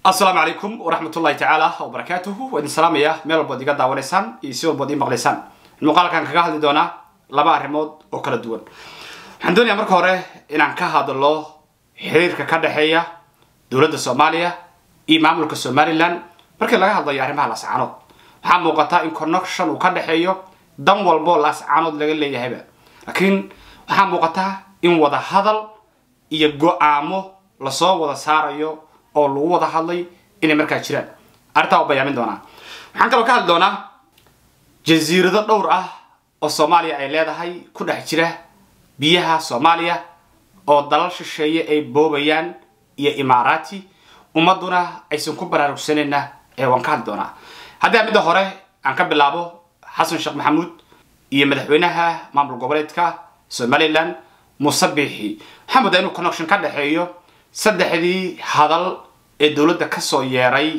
asalaamu calaykum waraxmat ullahi tacaala wabarakaatuhu waa idin salaamaya meel walbood iga daawanaysaan iyo si walbood ii maqlaysaan muuqaalkan kaga hadli doonaa laba arrimood oo kala duwan waxaan doonayaa marka hore inaan ka hadlo xiriirka ka dhexeeya dowladda soomaaliya iyo maamulka somalilan markii laga hadlayo arrimaha laascaanood waxaa muuqataa in connection uu ka dhexeeyo dan walbo laascaanood laga leeyahayba laakiin waxaa muuqataa in wada hadal iyo go-aamo lasoo wada saarayo oo lagu wada hadlay inay markaa jiraan arrintaa waa bayaamin doonaa waxaan kaloo ka hadli doonaa jasiirado dhowr ah oo soomaaliya ay leedahay ku dhex jira biyaha soomaaliya oo dalal shisheeye ay boobayaan iyo imaaraati ummaduna aysan ku baraarugsanayna ee waan ka hadli doonaa haddii midda hore aan ka bilaabo xasan sheekh maxamuud iyo madaxweynaha maamul goboleedka somalilan muuse biixi waxaa moodaa inuu connection ka dhexeeyo saddexdii hadal ee dowladda kasoo yeeray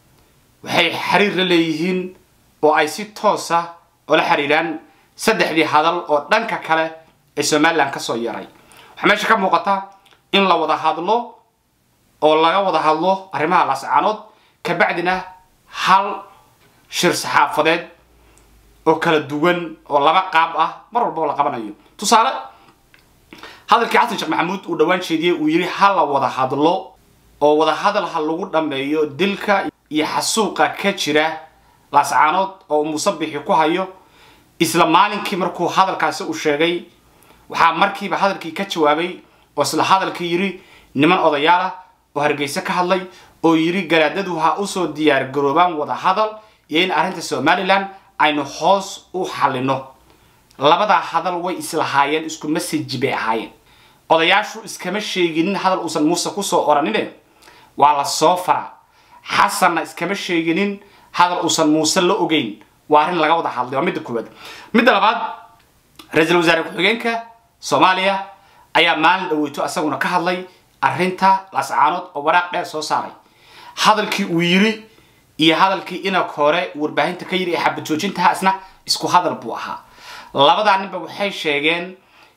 waxay xiriir la leeyihiin oo ay si toosa ola xiriiraan saddexdii hadal oo dhanka kale ee somalilan kasoo yeeray waxaa meesha ka muuqata in la wada hadlo oo laga wada hadlo arrimaha laascaanood kabacdina hal shir saxaafadeed oo kala duwan oo laba qaab ah mar walbaba la qabanayo tusaale hadalkii xasan sheekh maxamuud uu dhowaan jeediyey uu yidhi ha la wada hadlo oo wada hadal ha lagu dhammeeyo dilka iyo xasuuqa ka jira laascaanood oo muuse bixi ku hayo isla maalinkii markuu hadalkaasi uu sheegay waxaa markiiba hadalkii ka jawaabay oo isla hadalkii yidhi niman odayaal ah oo hargeyse ka hadlay oo yidhi garaadadu ha usoo diyaar garoobaan wada hadal iyo in arrinta somalilan aynu hoos u xallino labadaa hadal way islahaayeen isku message bay ahaayeen odayaashu iskama sheeginin hadal uusan muuse kusoo oranine waa la soo fara xasanna iskama sheeginin hadal uusan muuse la ogeyn waa arrin laga wada hadlay waa midda koowaad midda labaad ra-iisul wasaare ku-xigeenka soomaaliya ayaa maalin dhaweyto isaguna ka hadlay arrinta laascaanood oo waraaq dheer soo saaray hadalkii uu yiri iyo hadalkii inag hore warbaahinta ka yiri ee xabad joojintaha isna isku hadal buu ahaa labadaa ninba waxay sheegeen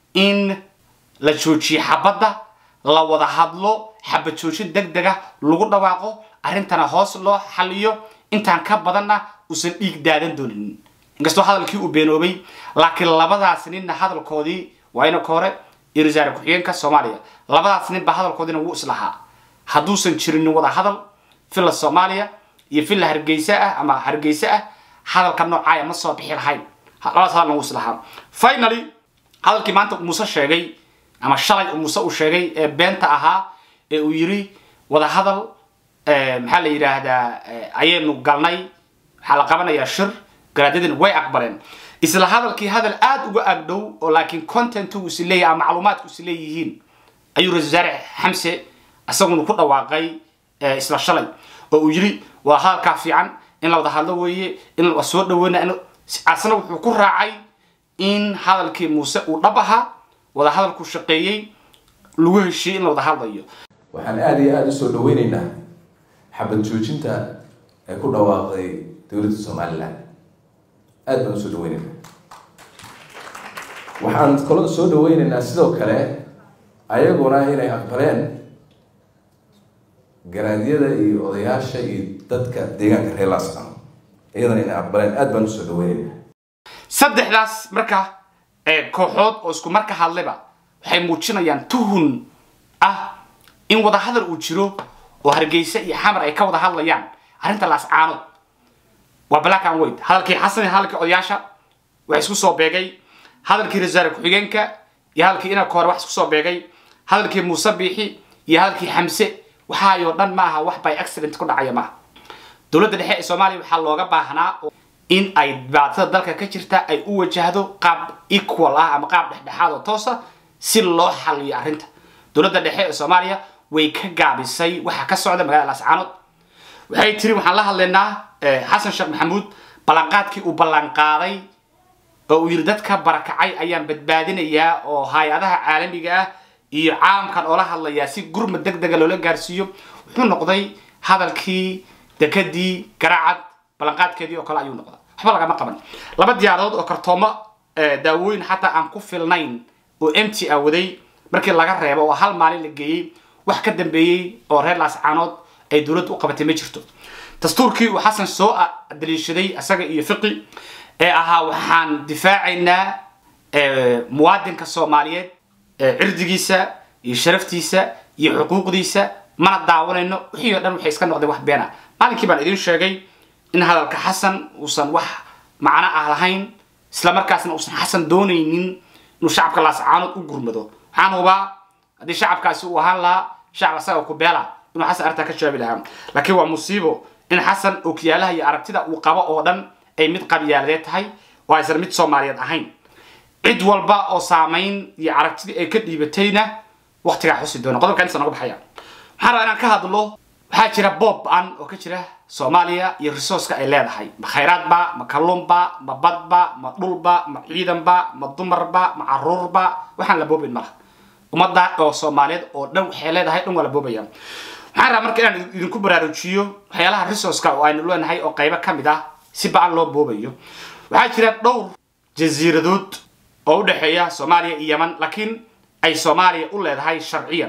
in la joojiye xabadda la wada hadlo xabad joojin deg dega lagu dhawaaqo arrintana hoos loo xaliyo intaan ka badanna uusan dhiig daadan doonin inkastoo hadalkii uu beenoobay laakiin labadaas ninna hadalkoodii waa inaka hore iyo wasaare ku-xigeenka soomaaliya labadaas ninba hadalkoodiina wuu islahaa hadduusan jirinin wada hadal villa soomaaliya iyo villa hargeysa ah ama hargeysa ah hadalka noocaaya ma soo bixi lahayn labadaas hadalna wuu islahaa finally hadalkii maanta muuse sheegay ama shalay muuse uu sheegay ee beenta ahaa ee uu yiri wada hadal maxaa la yidhaahdaa ayaynu galnay waxaa la qabanayaa shir garaadadina way aqbaleen isla hadalkii hadal aada uga agdhow oo laakiin content uu is leeyahay ama macluumaadku is leeyihiin ayuu ra-isul wasaare xamse isaguna ku dhawaaqay isla shalay oo uu yiri waa hadalkaa fiican in la wada hadlo weeye in la soo dhaweyna asna wuxuu ku raacay in hadalkii muuse uu dhab ahaa wada hadalku shaqeeyey lagu heshiiyey in la wada hadlayo waxaan aada iyo aada usoo dhaweyneynaa xabad joojinta ee ku dhawaaqday dowladda somalilan aada baan usoo dhaweyneynaa waxaan kaloo soo dhaweyneynaa sidoo kale ayaguna inay aqbaleen garaadyada iyo odayaasha iyo dadka deegaanka reer laascano iyadana inay aqbaleen aada baan usoo dhaweyneynaa saddexdaas marka kooxood oo isku marka hadlayba waxay muujinayaan tuhun ah in wada hadal uu jiro oo hargeysa iyo xamar ay ka wada hadlayaan arrinta laascaanood waa black and white hadalkii xasan iyo hadalkii odayaasha wax isku soo beegay hadalkii rasaare ku-xigeenka iyo hadalkii inaka hore wax isku soo beegay hadalkii muuse biixi iyo hadalkii xamse waxaayoo dhan ma aha wax by accident ku dhacaya maaha dowladda dhexe ee soomaaliya waxaa looga baahnaa in ay dhibaatada dalka ka jirta ay u wajahdo qaab equal ah ama qaab dhexdhexaad oo toosa si loo xaliyo arrinta dowladda dhexe ee soomaaliya way ka gaabisay waxa ka socda magaalada laascaanood waxay tiri waxaan la hadlaynaa xasan sheekh maxamuud ballanqaadkii uu ballanqaaday oo uu yidhi dadka barakacay ayaan badbaadinayaa oo hay-adaha caalamiga ah iyo caalamkan oola hadlayaa si gurmad deg dega loola gaarsiiyo wuxuu noqday hadalkii dekadii garaacad ballanqaadkeedii oo kale ayuu noqda waxba lagama qaban laba diyaaradood oo kartoomo daawooyin xataa aan ku filnayn oo mt a waday markii laga reebo oo hal maalin la geeyey wax ka dambeeyey oo reer laascaanood ay dowladda u qabatay ma jirto dastuurkii uu xasan soo daliishaday isaga iyo fiqi ee ahaa waxaan difaacaynaa muwaadinka soomaaliyeed cirdigiisa iyo sharaftiisa iyo xuquuqdiisa mana daawanayno wixii o dhan waxay iska noqdeen wax beena maalinkii baan idiin sheegay in hadalka xasan uusan wax macno ah lahayn isla markaasna uusan xasan doonaynin inuu shacabka laascaanood u gurmado waxaan hubaa haddii shacabkaasi uu ahaan lahaa shacab asaga ku beela inuu xasan arrintaa ka jawaabi lahaa laakiin waa musiibo in xasan ookiyaalaha iyo aragtida uu qabo oo dhan ay mid qabyaaladeed tahay oo aysan mid soomaaliyeed ahayn cid walba oo saamayn iyo aragtidii ay ka dhiibatayna waktigaa xusi doona qodobkan inta noga baxaya waxaan rabaa inaan ka hadlo waxaa jira boob an oo ka jira soomaaliya iyo resourceka ay leedahay ma khayraadba ma kalluunba ma badba ma dhulba ma ciidanba ma dumarba ma caruurba waxaan la boobayn malaha ummadda oo soomaaliyeed oo dhan waxay leedahay dhan waa la boobaya waxaan rabaa marka inaan idinku baraarujiyo waxyaalaha resourceka oo aynu leenahay oo qaybo ka mid ah si ba-an loo boobayo waxaa jira dhowr jasiiradood oo u dhexeeya soomaaliya iyo yeman laakiin ay soomaaliya u leedahay sharciyan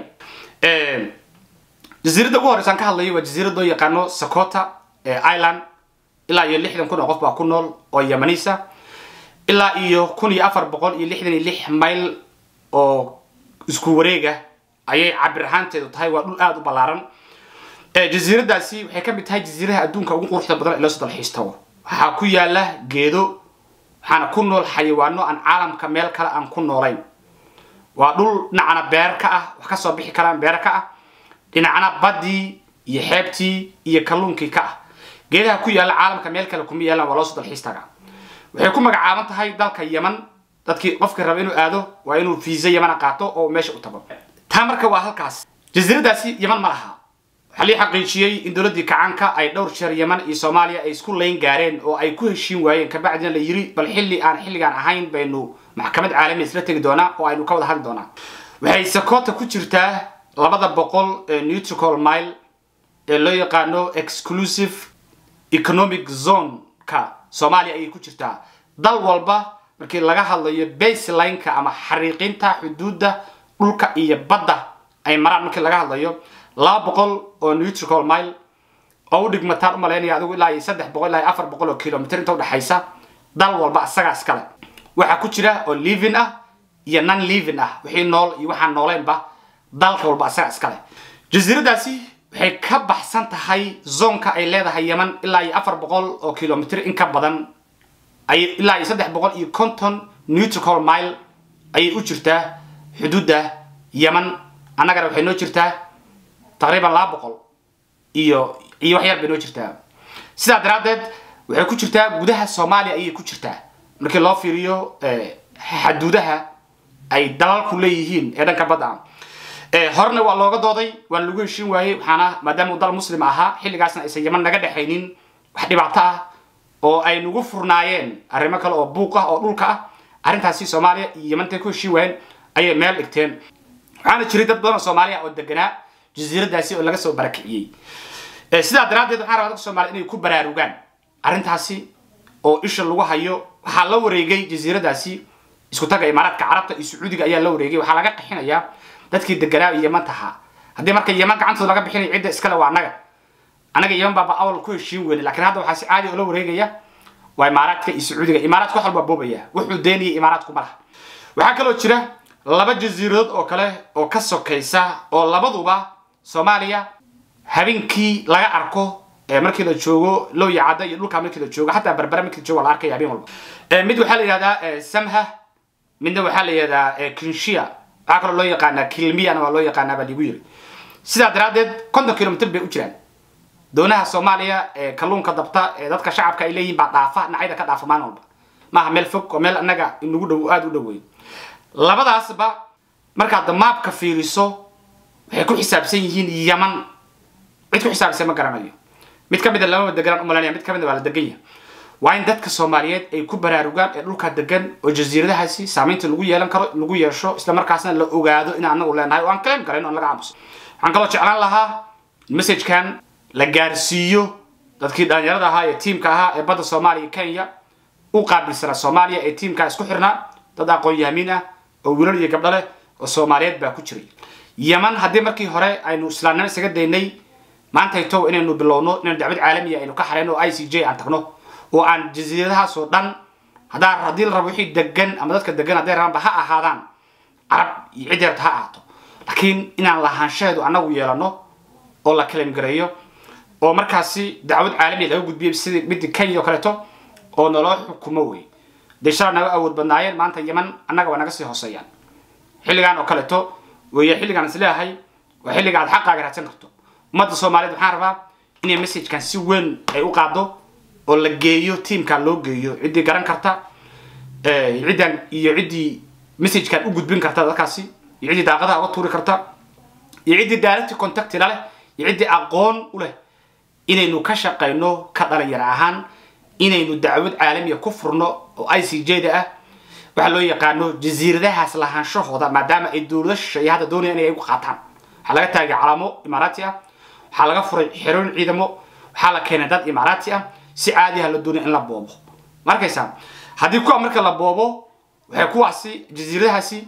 jasiiradda ugu horreysaan ka hadlayo waa jasiirad loo yaqaano sakota island ilaa iyo lixdan kun oo qof baa ku nool oo yamanisa ilaa iyo kun iyo afar boqol iyo lixdan iyo lix mayl oo isku wareega ayay cabir ahaanteedu tahay waa dhul aada u ballaaran jasiiradaasi waxay ka mid tahay jasiiraha adduunka ugu quruxda badan ee loo soo dalxiistago waxaa ku yaala geedo waxaana ku nool xayawaano aan caalamka meel kale aan ku noolayn waa dhul dhinacana beer ka ah wax kasoo bixi karaan beer ka ah dhinacna baddii iyo xeebtii iyo kalluunkii ka ah geedaha ku yaalla caalamka meel kale kuma yaalaan waa loo soo dalxiis tagaa waxay ku magacaaban tahay dalka yeman dadkii qofkii raba inuu aado waa inuu fiisa yemana qaato oo meesha u tago taa marka waa halkaas jasiiradaasi yeman ma laha waxaa lii xaqiijiyey in dowladdii kacaanka ay dhowr jeer yeman iyo soomaaliya ay isku layn gaareen oo ay ku heshiin waayeen kabacdina la yiri bal xilli aan xilligaan ahayn baynu maxkamad caalami isla tegi doonaa oo aynu ka wada hadli doonaa waxay sakota ku jirtaa labada boqol ee neutrical mile ee loo yaqaano exclusive economic zone-ka soomaaliya ayay ku jirtaa dal walba markii laga hadlayo baseline-ka ama xariiqinta xuduudda dhulka iyo badda ay maraan markii laga hadlayo laba boqol oo neutrical mile oo u dhigmataan u malaynaya adigu ilaa iyo saddex boqol ilaa iyo afar boqol oo kilomitr inta udhexaysa dal walba asagaa iskale waxaa ku jira oo living ah iyo non living ah wixii nool iyo waxaan nooleynba dalka walba asaga iskale jasiiradaasi waxay ka baxsan tahay zoonka ay leedahay yeman ilaa iyo afar boqol oo kilomitr in ka badan ay ilaa iyo saddex boqol iyo conton neutrical mile ayay u jirtaa xuduudda yeman annagana waxay noo jirtaa taqriiban laba boqol iyo iyo wax yar bay noo jirtaa sidaa daraaddeed waxay ku jirtaa gudaha soomaaliya ayay ku jirtaa markii loo fiiriyo xaduudaha ay dalalku leeyihiin ee dhanka badda ah horena waa looga dooday waan lagu heshiin waayey waxaana maadaama uu dal muslim ahaa xilligaasna aysan yeman naga dhexaynin wax dhibaato ah oo ay nagu furnaayeen arrimo kale oo buuq ah oo dhulka ah arrintaasi soomaaliya iyo yemantay ku heshiin waayeen ayay meel dhigteen waxaana jiray dad badan oo soomaaliya oo deganaa jasiiradaasi oo laga soo barakiciyey sidaa daraaddeed waxaan rabaa dadka soomaliya inay ku baraarugaan arrintaasi oo isha lagu hayo waxaa la wareegay jasiiradaasi isku taga imaaraadka carabta iyo sacuudiga ayaa la wareegay waxaa laga qixinayaa dadkii deganaa yeman tahaa haddii marka yeman gacantooda laga bixinaya cidda iskale waa annaga annaga yeman baaba awal ku heshiin weyne lakiin hadda waxaa si caadi oo la wareegaya waa imaaraadka iyo sacuudiga imaaraadka wax walba boobaya wuxuu deenayay imaaraadku ma laha waxaa kaloo jira laba jasiiradood oo kale oo ka sokaysa oo labaduba soomaaliya habeenkii laga arko markii la joogo looya cadda iyo dhulkaa markii la joogo xataa barbara markii la joogo waa la arkaya habeen walba mid waxaa la yihahdaa samha midna waxaa la yihahdaa kinshia waxaa kaloo loo yaqaanaa kilmiyana waa loo yaqaanaa baa ligu yiri sidaa daraaddeed konton kilomitr bay u jiraan doonaha soomaaliya ee kalluunka dabta ee dadka shacabka ay leeyihin baa dhaafa dhinacyada ka dhaafa maalin walba maaha meel fog oo meel annaga inagu dhow aada u dhoweyn labadaasba markaad maabka fiiriso waxay ku xisaabsan yihiin yaman cid ku xisaabsan ma garanayo mid ka mida lamaba deganaan umalanaya mid ka mida waa la degan yahay waa in dadka soomaaliyeed ay ku baraarugaan ee dhulkaa degan oo jasiiradahaasi saamaynta lagu yeelan karo lagu yeesho isla markaasna la ogaado in anagu leenahay oo aan claim karayn oon laga aamuso waxaan kaloo jeclaan lahaa messagekan la gaarsiiyo dadkii dhalinyarada ahaa ee tiimka ahaa ee badda soomaaliya kenya u qaabilsanaa soomaaliya ee tiimkaa isku xirnaa dad aqoon yahamiin ah oo wiilal iyo gabdho leh oo soomaaliyeed baa ku jiray yeman haddii markii hore aynu islaamnimo isaga daynay maantayto inaynu bilowno inaynu dacwad caalamiya aynu ka xareyno oo i c j aan tagno oo aan jasiiradahaas oo dhan haddaa haddii la rabo wixii degan ama dadka degan hadday rabaanba ha ahaadaan carab iyo cid yarta ha ahaato laakiin inaan lahaanshaheedu annagu yeelano oo la kalimgareeyo oo markaasi dacwad caalamiya laga gudbiyay sidii midii kenya oo kaleeto oo naloo xukumo wey dee shala naga awood badnaayeen maanta yeman annaga waa naga sii hooseeyaan xilligan oo kaleeto weeye xilligaan is leeyahay waa xilliga aad xaqaaga raadsan karto ummadda soomaaliyeed waxaan rabaa inay messagekan si weyn ay u qaado oo la geeyo tiamkan loo geeyo ciddii garan karta ciddan iyo ciddii messagekan u gudbin karta dadkaasi iyo ciddii daaqadaha uga tuuri karta iyo ciddii direct contact la leh iyo ciddii aqoon u leh inaynu ka shaqayno ka dhalinyaro ahaan inaynu dacwad caalamiya ku furno oo i c j da ah waxaa loo yaqaano jasiiradahaas lahaanshahooda maadaama ay dowlada shisheeye hadda doonayaan inay ku qaataan waxaa laga taagay calaamo imaaraati ah waxaa laga furay xerooyin ciidamo waxaa la keenay dad imaaraati ah si caadi ah la doonaya in la boobo ma arkaysaa haddii kuwa marka la boobo waxay kuwaasi jasiiradahaasi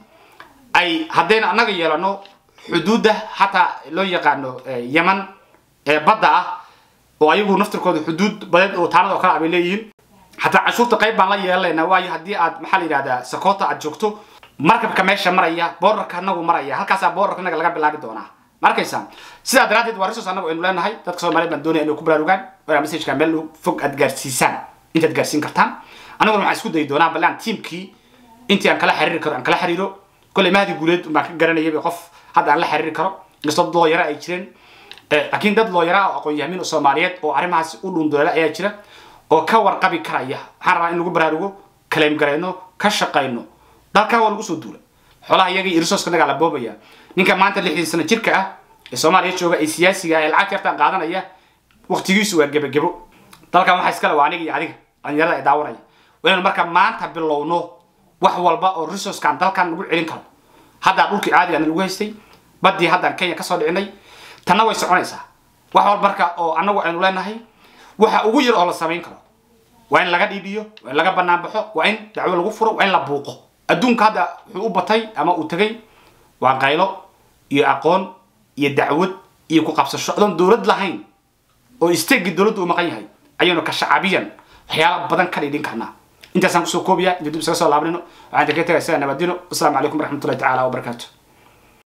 ay haddayna annaga yeelano xuduudda hataa loo yaqaano yeman ee badda ah oo ayagu naftirkooda xuduud badeed oo taanada oo kale ah bay leeyihiin hataa canshuurta qayb baan la yeelanaynaa waayo haddii aad maxaa la yidhahdaa sakota aad joogto markabka meesha maraya boorarka anagu maraya halkaasaa boorarka inaga laga bilaabi doonaa ma arkaysaa sidaa daraaddeed waa resource anagu aynu leenahay dadka soomaaliyeed baan doonaya inay ku baraarugaan waa messageka meel fog aad gaarsiisaan intaad gaarsiin kartaan aniguna waxaan isku dayi doonaa balle aan tiamkii intii aan kala xiriiri karo aan kala xiriiro kolley mahdi guuleed baan ka garanayay qof hadda aan la xiriiri karo inkastoo dad looyara ay jireen laakiin dad looyara oo aqoon-yahamin oo soomaaliyeed oo arrimahaas u dhundoola ayaa jira oo ka warqabi karaya waxaan rabaa in lagu baraarugo kaleem garayno ka shaqayno dalkan waa lagu soo duula xoolaha iyaga iyo resourceka nagaa la boobaya ninka maanta lixdii sano jirka ah ee soomaaliya jooga ee siyaasiga ee lacag yartaan qaadanaya waqtigiisu waa gebagebo dalkan waxaa iskale waa aniga iyo adiga dhalinyarada ay daawanaya waa inaynu marka maanta bilowno wax walba oo resourcekan dalkan lagu celin karo haddaa dhulkii caadiga na lagu haystay baddii haddaan kenya kasoo dhicinay tanna way soconaysaa wax walba marka oo annagu aynu leenahay waxa ugu yar oo la samayn karo waa in laga dhiidhiyo waa in laga banaan baxo waa in dacwo lagu furo waa in la buuqo adduunka hadda wuxuu u batay ama uu tegay waa qaylo iyo aqoon iyo dacwad iyo ku qabsasho adoon dowlad lahayn oo isteegii dowladdu u maqan yahay ayaynu ka shacabiyan waxyaala badan ka dhidhin karnaa intaasaan kusoo koobiya inta dib isaga soo laabanino waxaan idinka tegay sida nabadino wasalaamu calaykum waraxmatullahi tacaala wabarakaatu